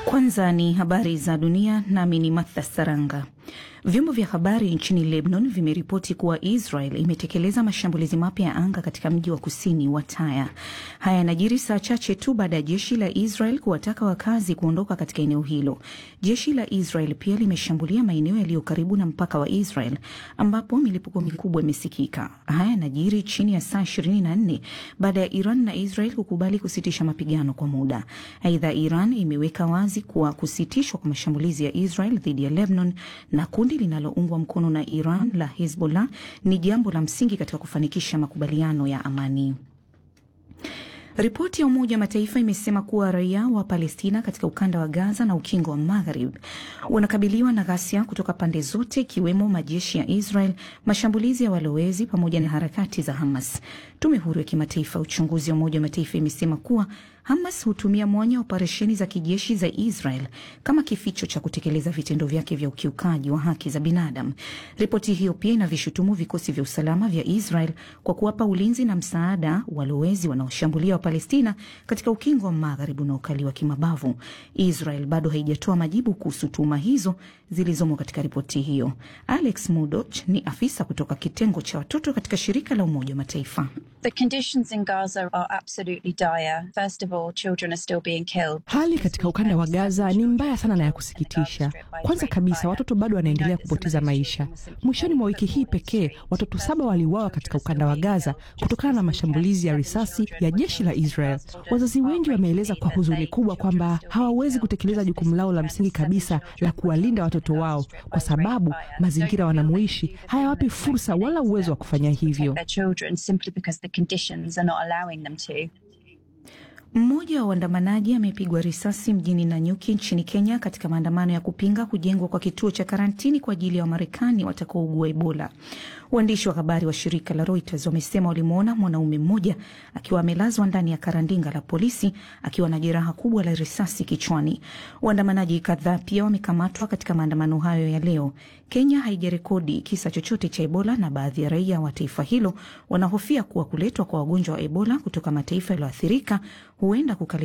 Kwanza ni habari za dunia, nami ni Martha Saranga. Vyombo vya habari nchini Lebanon vimeripoti kuwa Israel imetekeleza mashambulizi mapya ya anga katika mji wa kusini wa Taya. Haya yanajiri saa chache tu baada ya jeshi la Israel kuwataka wakazi kuondoka katika eneo hilo. Jeshi la Israel pia limeshambulia maeneo yaliyo karibu na mpaka wa Israel ambapo milipuko mikubwa imesikika. Haya yanajiri chini ya saa 24 baada ya Iran na Israel kukubali kusitisha mapigano kwa muda. Aidha, Iran imeweka wazi kuwa kusitishwa kwa mashambulizi ya Israel dhidi ya Lebanon na kundi linaloungwa mkono na Iran la Hezbollah ni jambo la msingi katika kufanikisha makubaliano ya amani. Ripoti ya Umoja wa Mataifa imesema kuwa raia wa Palestina katika ukanda wa Gaza na ukingo wa Magharibi wanakabiliwa na ghasia kutoka pande zote, ikiwemo majeshi ya Israel, mashambulizi ya walowezi pamoja na harakati za Hamas. Tume huru ya kimataifa ya uchunguzi wa Umoja wa Mataifa imesema kuwa Hamas hutumia mwanya wa operesheni za kijeshi za Israel kama kificho cha kutekeleza vitendo vyake vya ukiukaji wa haki za binadamu. Ripoti hiyo pia inavishutumu vikosi vya usalama vya Israel kwa kuwapa ulinzi na msaada walowezi wanaoshambulia Wapalestina katika ukingo wa magharibi unaokaliwa kimabavu. Israel bado haijatoa majibu kuhusu tuhuma hizo zilizomo katika ripoti hiyo. Alex Mudoch ni afisa kutoka kitengo cha watoto katika shirika la Umoja wa Mataifa. The conditions in Gaza are absolutely dire. First of all, children are still being killed. Hali katika ukanda wa Gaza ni mbaya sana na ya kusikitisha. Kwanza kabisa, watoto bado wanaendelea kupoteza maisha. Mwishoni mwa wiki hii pekee, watoto saba waliuawa katika ukanda wa Gaza kutokana na mashambulizi ya risasi ya jeshi la Israel. Wazazi wengi wameeleza kwa huzuni kubwa kwamba hawawezi kutekeleza jukumu lao la msingi kabisa la kuwalinda watoto wao kwa sababu mazingira wanamoishi hayawapi fursa wala uwezo wa kufanya hivyo. Their children simply because the conditions are not allowing them to. Mmoja wa waandamanaji amepigwa risasi mjini Nanyuki nchini Kenya katika maandamano ya kupinga kujengwa kwa kituo cha karantini kwa ajili ya Wamarekani watakaougua Ebola. Waandishi wa habari wa shirika la Reuters wamesema walimwona mwanaume mmoja akiwa amelazwa ndani ya karandinga la polisi akiwa na jeraha kubwa la risasi kichwani. Waandamanaji kadhaa pia wamekamatwa katika maandamano hayo ya leo. Kenya haijarekodi kisa chochote cha Ebola na baadhi ya raia wa taifa hilo wanahofia kuwa kuletwa kwa wagonjwa wa Ebola kutoka mataifa yaliyoathirika huenda kukali